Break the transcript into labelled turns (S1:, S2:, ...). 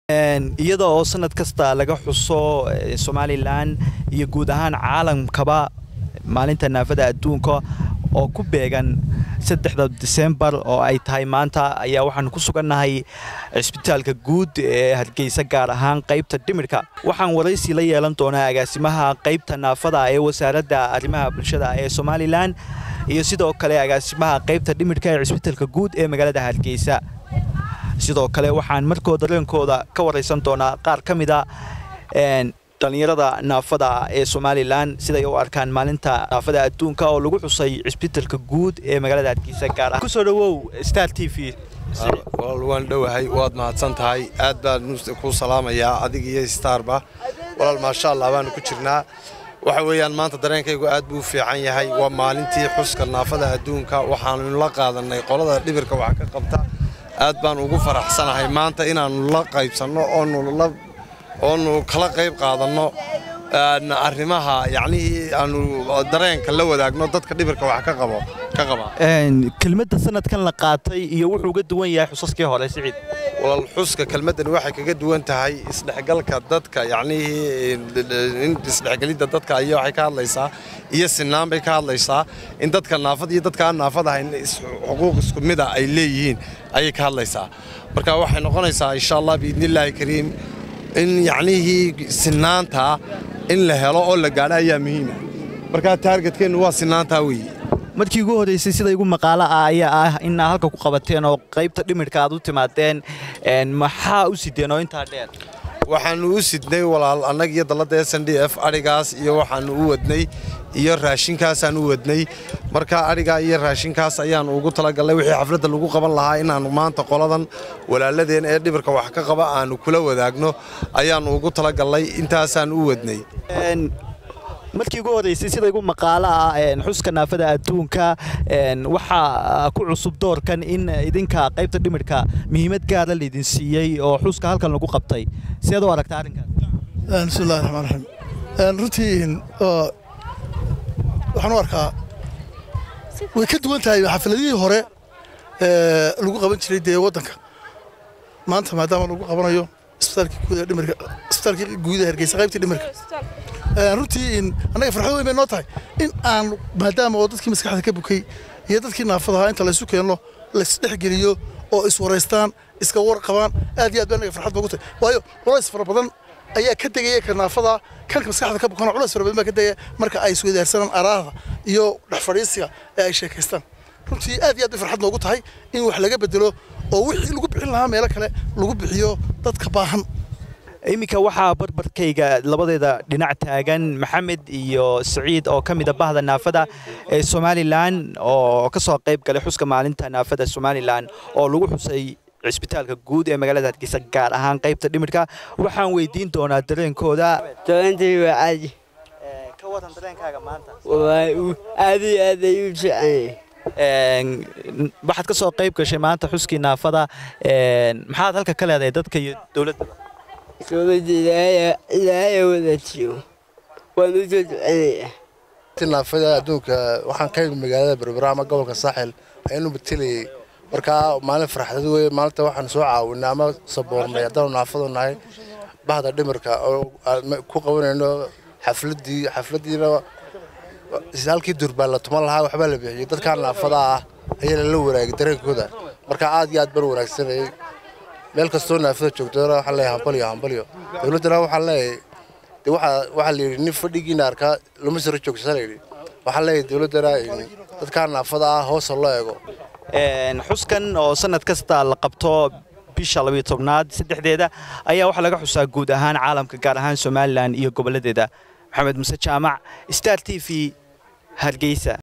S1: iyada oo sanad kasta laga xuso somalilan iyo guud ahaan caalamkaba maalinta naafada adduunka oo ku beegan saddexda disembar oo ay tahay maanta ayaa waxaanu ku sugannahay cisbitaalka guud ee hargeysa gaar ahaan qaybta dhimirka waxaan waraysi la yeelan doonaa agaasimaha qaybta naafada ee wasaaradda arrimaha bulshada ee somalilan iyo sidoo kale agaasimaha qaybta dhimirka ee cisbitaalka guud ee magaalada hargeysa sidoo kale waxaan markoo dareenkooda ka waraysan doonaa qaar ka mida dhallinyarada naafada ee somalilan siday u arkaan maalinta naafada adduunka oo lagu xusay cisbitaalka guud ee magaalada hargeysa gaar ah kusoo dhawow star t v
S2: walaal waan dhowahay waad mahadsan tahay aad baan kuu salaamayaa adig iyo starba walaal maasha allah baanu ku jirnaa waxa weeyaan maanta dareenkaygu aad buu u fiican yahay waa maalintii xuska naafada adduunka waxaanu la qaadanay qolada dhibirka wax ka qabta aad baan ugu faraxsanahay maanta inaannu la qaybsanno oonu kala qayb qaadanno arrimaha yacnihii aanu dareenka la wadaagno dadka dhibirka wax ka qabo ka qaba
S1: kelmadda sanadkan la qaatay iyo wuxuu uga duwan yahay xusaskii hore siciid
S2: walaal xuska kelmaddani waxay kaga duwan tahay isdhexgalka dadka yacnihii in isdhexgelidda dadka ayaa waxay ka hadlaysaa iyo sinaan bay ka hadlaysaa in dadka naafad iyo dadka aan naafad ahayn xuquuq isku mida ay leeyihiin ayay ka hadlaysaa marka waxay noqonaysaa insha allah biidnillaahi kariim in yacnihii sinaanta in la helo oo la gaadho ayaa muhiima markaa taargetkeennu waa sinaantaa weeye
S1: markii ugu horeysay sida igu maqaalo ah ayaa ah inaa halka ku qabateen oo qaybta dhimirka aad u timaadeen maxaa u sideen oo intaa dheer
S2: waxaannu u sidnay walaal annag iyo dalladda s n d f adhigaas iyo waxaannu u wadnay iyo raashinkaasaan u wadnay marka adhigaa iyo raashinkaas ayaannu ugu talagallay wixii xafladda lagu qaban lahaa inaannu maanta qoladan walaaladeen ee dhibirka wax ka qaba aannu kula wadaagno ayaannu ugu talagallay intaasaan u wadnay
S1: markii ugu horeysay sida igu maqaalo ah xuska naafada adduunka waxaa ku cusub doorkan in idinka qaybta dhimirka muhiimad gaara laydin siiyey oo xuska halkan lagu qabtay sideed u aragta arrinkaas
S3: bismillahi raxmaan raxiim runtii waxaan u arkaa way ka duwan tahay xafiladihii hore lagu qaban jiray dee waddanka maanta maadaama lagu qabanayo isbitaalkii guud ee dhimirka isbitaalkii guud ee hargeysa qaybtii dhimirka runtii annaga farxad weyn bay noo tahay in aan maadaama oo dadkii maskaxda ka bukay iyo dadkii naafadahaa inta laysu keenno laysdhexgeliyo oo iswaraystaan iska war qabaan aad iyo aad bay annaga farxad boogu tahay waayo culays fara badan ayaa ka degaya ka naafada kanka maskaxda ka bukana culays fara badan baa ka degaya marka ay iswadaarsanaan araada iyo dhex fadhiisiga ee ay sheekaystaan runtii aad iyo aad bay farxad noogu tahay in wax laga bedelo oo wixii lagu bixin lahaa meelo kale lagu bixiyo dadka baahan
S1: iminka waxaa barbarkayga labadeeda dhinac taagan maxamed iyo siciid oo ka mida bahda naafada ee somalilan oo ka soo qayb galay xuska maalinta naafada somalilan oo lagu xusay cisbitaalka guud ee magaalada hargeysa gaar ahaan qaybta dhimirka waxaan weydiin doonaa dareenkooda
S4: dareentii waa caadi
S1: ka waran dareenkaaga maanta
S4: aad iyo aad ay u jecanyay
S1: waxaad ka soo qayb gashay maanta xuskii naafada maxaad halka ka leedahay dadka iyo dowladda
S4: dowladda ilaahaya wadaajiyo waan u soo ducanayaa
S5: naafada adduunka waxaan ka yimid magaalada berbera ama gobolka saaxil ayaanu matelayay markaa maalin farxadad weye maalinta waxaan soo caawinay ama saboornay haddaanu naafadu nahay bahda dhimirka oo ku qabanayno xafladii xafladiina halkii durbaa la tuman lahaa waxbaa la bixiyey dadkaa naafada ah ayaa lala waraagay dareenkooda marka aad iyo aad baan wanaagsanayay meel kastoo naafada joogtona waxaan leeyahay hambalyo hambalyo dowladdana waxaan leeyahay de waxaa waxaa la yidhi nin fadhigiina arkaa lama saro joogsa la yidhi waxaan leeyahay dowladdana dadkaa naafada ah hoosa loo eego
S1: xuskan oo sanad kasta la qabto bisha labiyo tobnaad saddexdeeda ayaa waxaa laga xusaa guud ahaan caalamka gaar ahaan somalilan iyo gobolladeeda maxamed muse jaamac star t v hargeysa